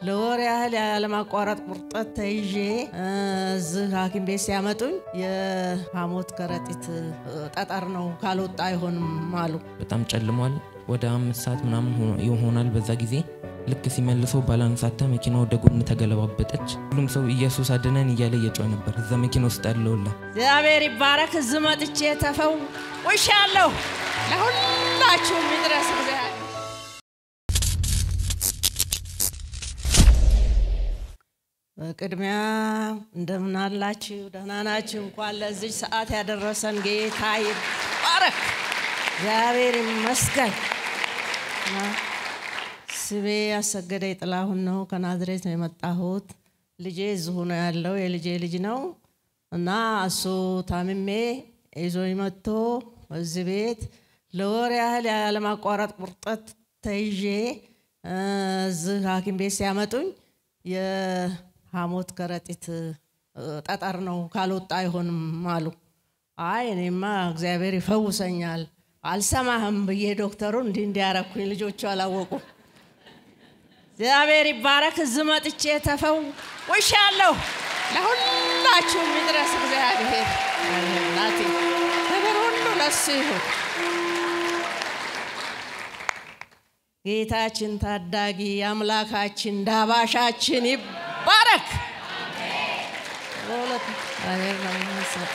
ለወር ያህል ያለማቋረጥ ቁርጠት ተይዤ እዚህ ሐኪም ቤት ሲያመጡኝ የሐሞት ከረጢት ጠጠር ነው ካልወጣ አይሆንም አሉ። በጣም ጨልሟል። ወደ አምስት ሰዓት ምናምን ሆኖ- ይሆናል። በዛ ጊዜ ልክ ሲመልሰው ባላንሳተ መኪና ወደ ጎን ተገለባበጠች። ሁሉም ሰው ኢየሱስ አድነን እያለ እየጮኸ ነበር። እዛ መኪና ውስጥ ያለውላ እግዚአብሔር ይባረክ። እዚህ መጥቼ ተፈውሻለሁ። ለሁላችሁም ይድረስ እግዚአብሔር በቅድሚያ እንደምን አላችሁ? ደህና ናችሁ? እንኳን ለዚህ ሰዓት ያደረሰን ጌታ ይባረክ፣ እግዚአብሔር ይመስገን። እና ስሜ አሰገደ ጥላሁን ነው። ከናዝሬት ነው የመጣሁት። ልጄ እዚሁ ነው ያለው፣ የልጄ ልጅ ነው እና እሱ ታምሜ ይዞኝ መጥቶ እዚህ ቤት ለወር ያህል ያለማቋረጥ ቁርጠት ተይዤ እዚህ ሐኪም ቤት ሲያመጡኝ የሐሞት ከረጢት ጠጠር ነው ካልወጣ አይሆንም አሉ። አይ እኔማ እግዚአብሔር ይፈውሰኛል አልሰማህም ብዬ ዶክተሩ እንዲህ እንዲያረኩኝ ልጆቹ አላወቁም። እግዚአብሔር ይባረክ። እዚህ መጥቼ ተፈውሻለሁ። ለሁላችሁም ይድረስ እግዚአብሔር ናቴ ክብር ሁሉ ለሱ ይሁን። ጌታችን ታዳጊ አምላካችን ዳባሻችን ይባረክ። በእውነት እግዚአብሔር ነው የሚመስገን።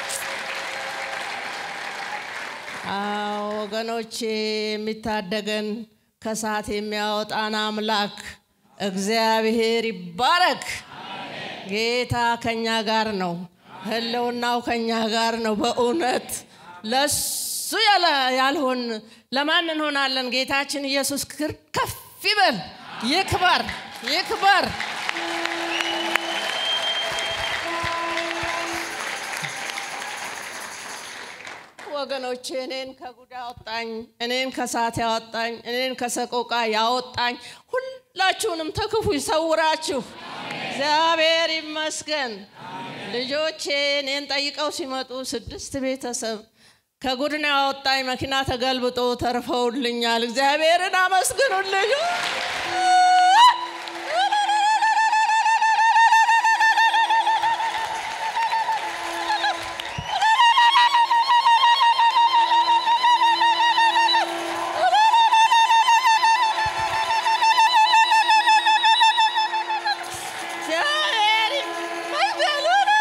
አዎ ወገኖቼ፣ የሚታደገን ከሰዓት የሚያወጣን አምላክ እግዚአብሔር ይባረክ። ጌታ ከኛ ጋር ነው። ህልውናው ከኛ ጋር ነው። በእውነት ለሱ ያለ- ያልሆን ለማን እንሆናለን? ጌታችን ኢየሱስ ክር ከፍ ይበል፣ ይክበር፣ ይክበር። ወገኖቼ እኔን ከጉዳ ያወጣኝ እኔን ከሳት ያወጣኝ እኔን ከሰቆቃ ያወጣኝ ሁላችሁንም ተክፉ ይሰውራችሁ። እግዚአብሔር ይመስገን። ልጆቼ እኔን ጠይቀው ሲመጡ ስድስት ቤተሰብ ከጉድ ነው ያወጣኝ። መኪና ተገልብጦ ተርፈውልኛል። እግዚአብሔርን አመስግኑልኝ። እግዚአብሔር ይመስገን።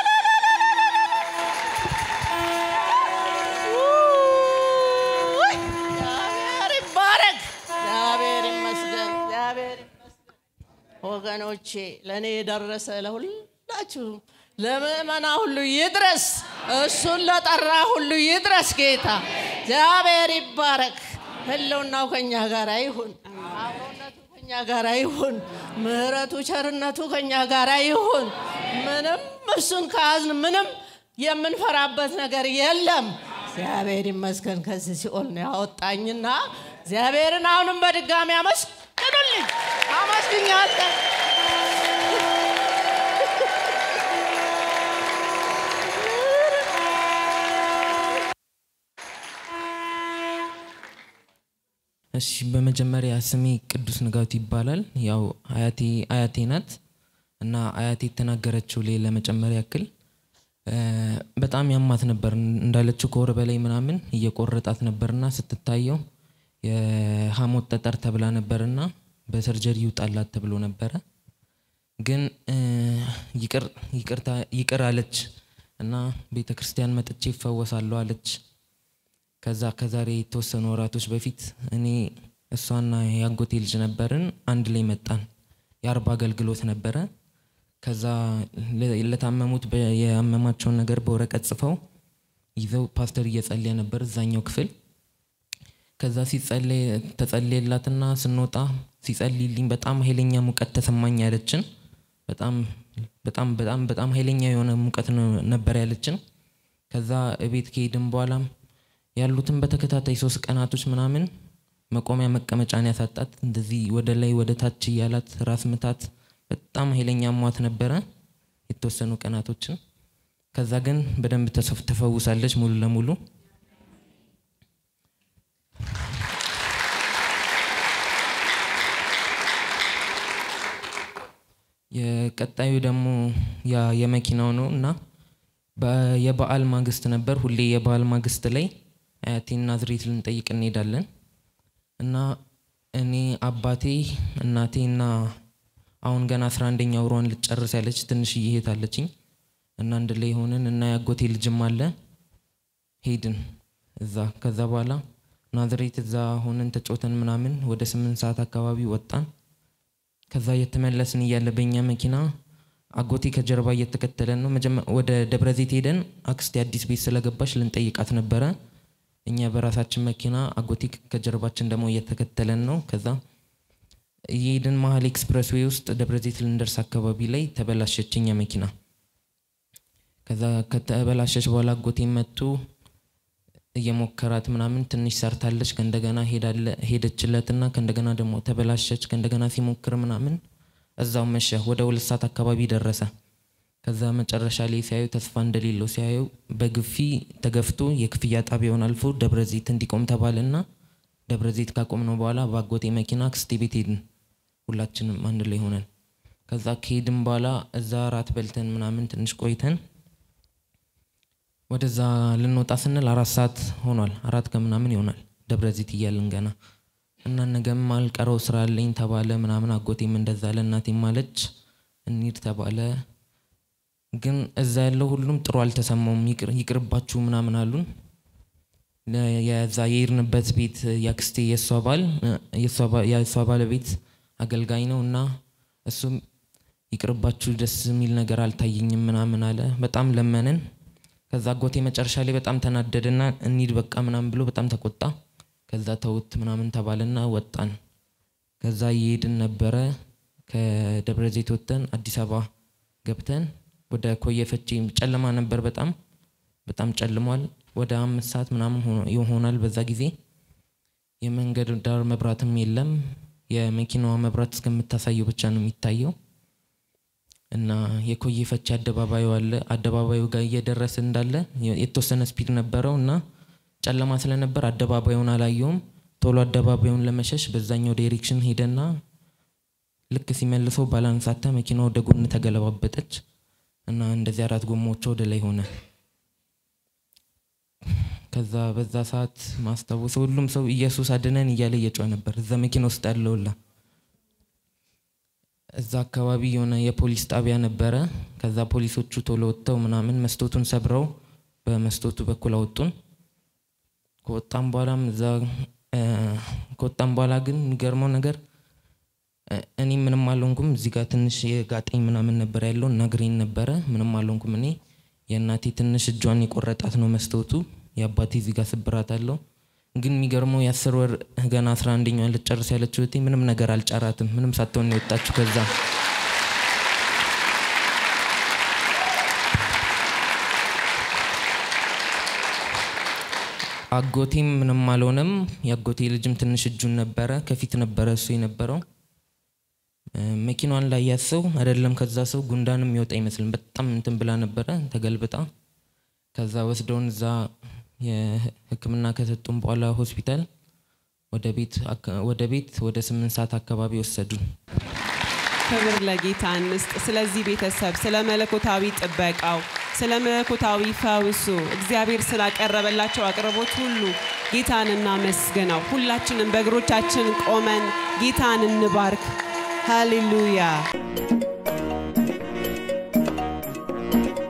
ውይ! እግዚአብሔር ይባረክ። እግዚአብሔር ይመስገን። እግዚአብሔር ይመስገን። ወገኖቼ ለእኔ የደረሰ ለሁላችሁ ለምእመና ሁሉ ይድረስ። እሱን ለጠራ ሁሉ ይድረስ። ጌታ እግዚአብሔር ይባረክ። ህልውናው ከኛ ጋር ይሁን። አብሮነቱ ከኛ ጋር ይሁን። ምሕረቱ ቸርነቱ ከኛ ጋር ይሁን። ምንም እሱን ከያዝን ምንም የምንፈራበት ነገር የለም። እግዚአብሔር ይመስገን ከዚህ ሲኦል ነው ያወጣኝና እግዚአብሔርን አሁንም በድጋሚ አመስግኑልኝ። አመስግኛለሁ። እሺ በመጀመሪያ ስሜ ቅዱስ ንጋቱ ይባላል። ያው አያቴ አያቴ ናት እና አያቴ የተናገረችው ላይ ለመጨመር ያክል እ፣ በጣም ያማት ነበር እንዳለችው ከወር በላይ ምናምን እየቆረጣት ነበርና ስትታየው የሐሞት ጠጠር ተብላ ነበርና በሰርጀሪ ይውጣላት ተብሎ ነበረ። ግን እ፣ ይቅር ይቅርታ ይቅር አለች እና ቤተ ክርስቲያን መጥቼ ይፈወሳለሁ አለች። ከዛ ከዛሬ የተወሰኑ ወራቶች በፊት እኔ እሷና የአጎቴ ልጅ ነበርን። አንድ ላይ መጣን። የአርባ አገልግሎት ነበረ። ከዛ ለ- ለታመሙት በ- ያመማቸውን ነገር በወረቀት ጽፈው ይዘው ፓስተር እየጸለየ ነበር እዛኛው ክፍል። ከዛ ሲጸለይ ተጸለየላትና ስንወጣ ሲጸልይልኝ በጣም ኃይለኛ ሙቀት ተሰማኝ ያለችን። በጣም በጣም በጣም በጣም ኃይለኛ የሆነ ሙቀት ነው- ነበር ያለችን። ከዛ እቤት ከሄድን በኋላም ያሉትን በተከታታይ ሶስት ቀናቶች ምናምን መቆሚያ መቀመጫን ያሳጣት እንደዚህ ወደ ላይ ወደ ታች እያላት ራስ ምታት በጣም ኃይለኛ ሟት ነበረ የተወሰኑ ቀናቶችን። ከዛ ግን በደንብ ተሰፍ- ተፈውሳለች ሙሉ ለሙሉ። የቀጣዩ ደግሞ ያ የመኪናው ነው እና በ- የበዓል ማግስት ነበር። ሁሌ የበዓል ማግስት ላይ አያቴን ናዝሬት ልንጠይቅ እንሄዳለን እና እኔ አባቴ እናቴ እና አሁን ገና አስራ አንደኛ ወሯን ልጨርስ ያለች ትንሽዬ እህት አለችኝ እና አንድ ላይ ሆነን እና ያጎቴ ልጅም አለ ሄድን እዛ ከዛ በኋላ ናዝሬት እዛ ሆነን ተጫውተን ምናምን ወደ ስምንት ሰዓት አካባቢ ወጣን። ከዛ እየተመለስን እያለ በእኛ መኪና አጎቴ ከጀርባ እየተከተለን ነው። መጀመ- ወደ ደብረ ዘይት ሄደን አክስቴ አዲስ ቤት ስለገባች ልንጠይቃት ነበረ። እኛ በራሳችን መኪና አጎቴ ከጀርባችን ደግሞ እየተከተለን ነው። ከዛ እየሄድን መሀል ኤክስፕረስ ዌይ ውስጥ ደብረ ዘይት ልንደርስ አካባቢ ላይ ተበላሸች እኛ መኪና። ከዛ ከተበላሸች በኋላ አጎቴ መጡ እየሞከራት ምናምን ትንሽ ሰርታለች። ከእንደገና ሄዳለ- ሄደችለትና ከእንደገና ደግሞ ተበላሸች። ከእንደገና ሲሞክር ምናምን እዛው መሸ። ወደ ሁለት ሰዓት አካባቢ ደረሰ። ከዛ መጨረሻ ላይ ሲያዩ ተስፋ እንደሌለው ሲያዩ በግፊ ተገፍቶ የክፍያ ጣቢያውን አልፎ ደብረ ዘይት እንዲቆም ተባለና ደብረ ዘይት ካቆምነው በኋላ በአጎቴ መኪና አክስቴ ቤት ሄድን። ሁላችንም አንድ ላይ ሆነን ከዛ ከሄድን በኋላ እዛ ራት በልተን ምናምን ትንሽ ቆይተን ወደዛ ልንወጣ ስንል አራት ሰዓት ሆኗል። አራት ከምናምን ይሆናል ደብረ ዘይት እያልን ገና እና ነገም አልቀረው ስራ አለኝ ተባለ ምናምን። አጎቴም እንደዛ ለእናቴም አለች እንሂድ ተባለ። ግን እዛ ያለው ሁሉም ጥሩ አልተሰማውም። ይቅር- ይቅርባችሁ ምናምን አሉን። ለ- የዛ የሄድንበት ቤት የአክስቴ የእሷ ባል የእሷ ባ- የእሷ ባለቤት አገልጋይ ነው እና እሱም ይቅርባችሁ ደስ የሚል ነገር አልታየኝም ምናምን አለ። በጣም ለመንን። ከዛ አጎቴ መጨረሻ ላይ በጣም ተናደደና እንሂድ በቃ ምናምን ብሎ በጣም ተቆጣ። ከዛ ተውት ምናምን ተባለና ወጣን። ከዛ እየሄድን ነበረ። ከደብረ ዘይት ወጥተን አዲስ አበባ ገብተን ወደ ኮየ ፈቼ ጨለማ ነበር። በጣም በጣም ጨልሟል። ወደ አምስት ሰዓት ምናምን ሆኖ- ይሆናል በዛ ጊዜ የመንገድ ዳር መብራትም የለም። የመኪናዋ መብራት እስከምታሳየው ብቻ ነው የሚታየው። እና የኮየ ፈቼ አደባባዩ አለ። አደባባዩ ጋር እየደረስ እንዳለ የ- የተወሰነ ስፒድ ነበረው እና ጨለማ ስለነበር አደባባዩን አላየውም። ቶሎ አደባባዩን ለመሸሽ በዛኛው ዳይሬክሽን ሄደና ልክ ሲመልሰው ባላንስ አጣ። መኪና ወደ ጎን ተገለባበጠች እና እንደዚህ አራት ጎማዎቿ ወደ ላይ ሆነ። ከዛ በዛ ሰዓት ማስታወሰው ሁሉም ሰው ኢየሱስ አድነን እያለ እየጮኸ ነበር። እዛ መኪና ውስጥ ያለውላ እዛ አካባቢ የሆነ የፖሊስ ጣቢያ ነበረ። ከዛ ፖሊሶቹ ቶሎ ወጥተው ምናምን መስቶቱን ሰብረው በመስቶቱ በኩል አወጡን። ከወጣም በኋላም እዛ እ፣ ከወጣም በኋላ ግን የሚገርመው ነገር እ፣ እኔ ምንም አልሆንኩም። እዚህ ጋር ትንሽ የጋጠኝ ምናምን ነበር ያለው እና እግሬን ነበረ። ምንም አልሆንኩም እኔ። የእናቴ ትንሽ እጇን የቆረጣት ነው መስታወቱ። የአባቴ እዚህ ጋር ስብራት አለው። ግን የሚገርመው የአስር ወር ገና አስራ አንደኛዋን ልጨርስ ያለችው እህቴ ምንም ነገር አልጫራትም። ምንም ሳትሆን ነው የወጣችው ከዛ አጎቴም ምንም አልሆነም። የአጎቴ ልጅም ትንሽ እጁን ነበረ፣ ከፊት ነበረ እሱ የነበረው። እ፣ መኪናዋን ላይ ያሰው አይደለም ከዛ ሰው ጉንዳንም የሚወጣ አይመስልም። በጣም እንትን ብላ ነበረ ተገልብጣ። ከዛ ወስደውን እዛ የሕክምና ከሰጡን በኋላ ሆስፒታል ወደ ቤት አካ- ወደ ቤት ወደ ስምንት ሰዓት አካባቢ ወሰዱን። ክብር ለጌታ እንስጥ። ስለዚህ ቤተሰብ ስለ መለኮታዊ ጥበቃው፣ ስለ መለኮታዊ ፈውሱ እግዚአብሔር ስላቀረበላቸው አቅርቦት ሁሉ ጌታን እናመስግነው። ሁላችንም በእግሮቻችን ቆመን ጌታን እንባርክ። ሃሌሉያ